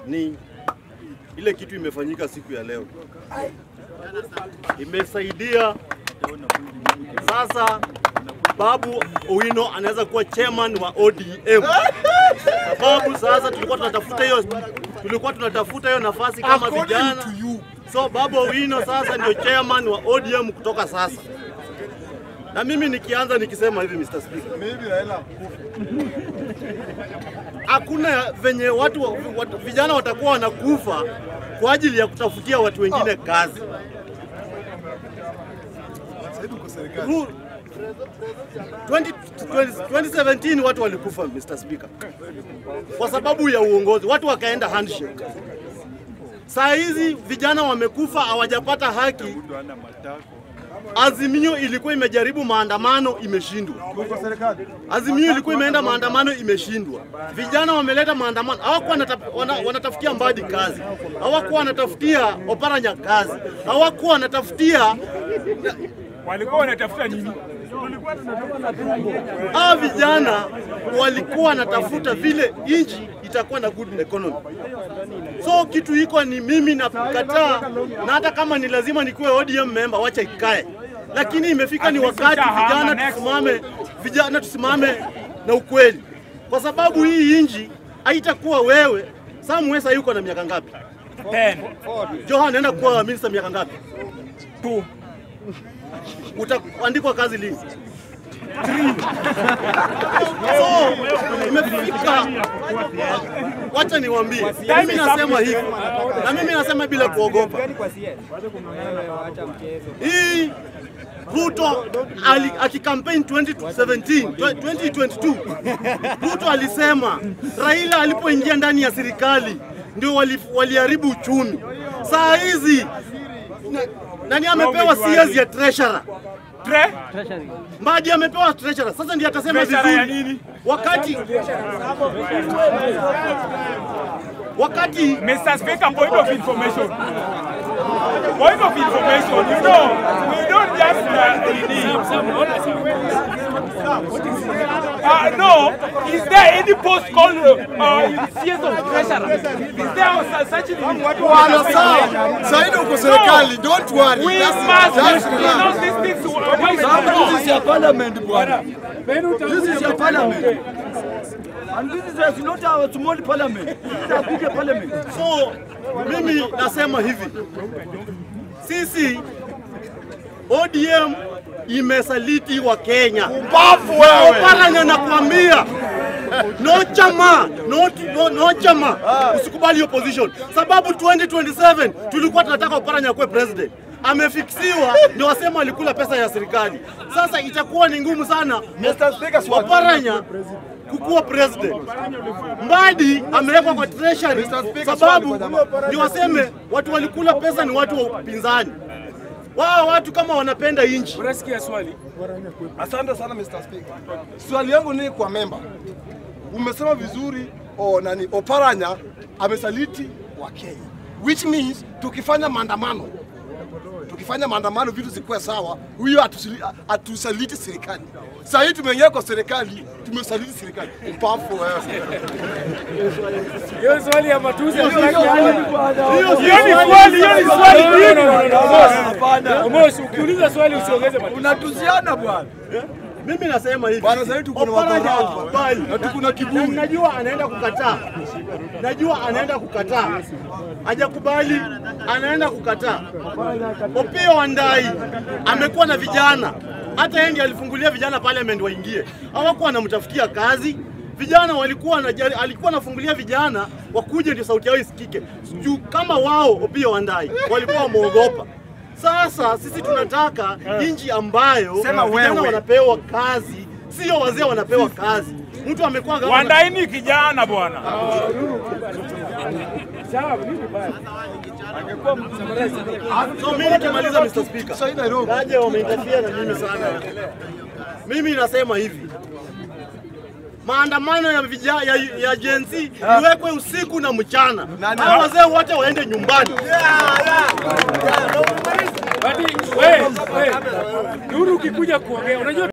ni ile kitu imefanyika siku ya leo, imesaidia sasa. Babu Owino anaweza kuwa chairman wa ODM sababu sasa tulikuwa tunatafuta hiyo tulikuwa tunatafuta hiyo nafasi kama vijana. So Babu Owino sasa ndio chairman wa ODM kutoka sasa. Na mimi nikianza nikisema hivi Mr. Speaker. Hakuna venye watu, watu vijana watakuwa wanakufa kwa ajili ya kutafutia watu wengine kazi. Ru- 20, 20, 2017 watu walikufa Mr. Speaker kwa sababu ya uongozi, watu wakaenda handshake. Saa hizi vijana wamekufa, hawajapata haki. Azimio ilikuwa imejaribu maandamano, imeshindwa. Azimio ilikuwa imeenda maandamano, imeshindwa. Vijana wameleta maandamano, hawakuwa wanata- wana- wanatafutia Mbadi kazi, hawakuwa wanatafutia Oparanya kazi, hawakuwa wanatafutia walikuwa wanatafuta nini? hawa vijana walikuwa wanatafuta vile nchi itakuwa na good economy. So kitu iko ni mimi nakataa, na hata kama ni lazima nikuwe ODM member, wacha ikae, lakini imefika ni wakati vijana tusimame, vijana tusimame na ukweli, kwa sababu hii nchi haitakuwa wewe. Sam Wesa yuko na miaka ngapi? Ten. Johan anaenda kuwa minister miaka ngapi? Two. utaandikwa kazi lini? So imefika, wacha niwaambie, mimi nasema hivi na mimi nasema bila kuogopa. Hii Ruto ali- akikampaign 2017 2022 Ruto alisema Raila alipoingia ndani ya serikali ndio wali- waliharibu uchumi. Saa hizi na- nani amepewa CS ya treasurer? Tre? Mbadi amepewa treasurer. Sasa ndiye atasema Treasurer ya vizuri. nini? Wakati wakati Mr. Speaker, point of information. Point of information, you know, we don't just uh, uh, no, is there any post called uh, in CS of Treasurer? Is there such thing? Bwana sawa. Saidi uko serikali, don't worry. We Just- must, just you relax. know, these things. This is your parliament, bwana. This is your parliament. And this is not our small parliament. This is a big parliament. so mimi nasema hivi, sisi ODM imesaliti wa Kenya. Bafu wewe. Oparanya nakwambia no chama no, no, no chama usikubali opposition, sababu 2027 tulikuwa tunataka Oparanya kuwe president amefiksiwa, ndio wasema alikula pesa ya serikali. Sasa itakuwa ni ngumu sana Mr. Speaker, swali. Oparanya kukuwa president. Mbadi amewekwa kwa treasury Mr. Speaker, sababu swali kwa jamaa. ndio waseme watu walikula pesa ni watu wa upinzani. Wao watu kama wanapenda inchi Unasikia swali? Asante sana Mr. Speaker. Swali yangu ni kwa memba. Umesema vizuri o, nani Oparanya amesaliti wa Kenya. Which means tukifanya maandamano tukifanya maandamano vitu zikuwe sawa, huyo hatusili- hatusaliti serikali. Sasa hii tumeingia kwa serikali, tumesaliti serikali. Upafu wewe. Hiyo swali ya matusi Hiyo hatutaki swali hapa. bwana. Hiyo ni swali, hiyo ni swali nyingi. Omosh, ukiuliza swali usiongeze matusi. Unatuziana bwana. Mimi nasema hivi. Bwana, sasa hivi tuko na Oparanya madharau. hakubali. Na tuko na kiburi. Na Najua anaenda kukataa. Najua anaenda kukataa. Hajakubali, anaenda kukataa. Opiyo Wandayi amekuwa na vijana. Hata yeye ndiye alifungulia vijana parliament waingie. Hawakuwa wanamtafutia kazi. Vijana walikuwa wanajali, alikuwa anafungulia vijana wakuje ndio sauti yao isikike. Juu kama wao Opiyo Wandayi walikuwa wameogopa. Sasa sisi tunataka nchi ambayo Sema vijana wewe. wanapewa kazi, sio wazee wanapewa kazi. Mtu amekuwa gavana- Wandai ni kijana bwana. So mimi nikimaliza Mr. Speaker. Sasa hii Nairobi. Kaje wameinterfere na mimi sana. Mimi nasema hivi. Maandamano ya vija, ya, ya Gen Z iwekwe usiku na mchana. Nani- Hao wazee wote waende nyumbani. Badi, wewe, wewe. Nuru ukikuja kuongea, unajua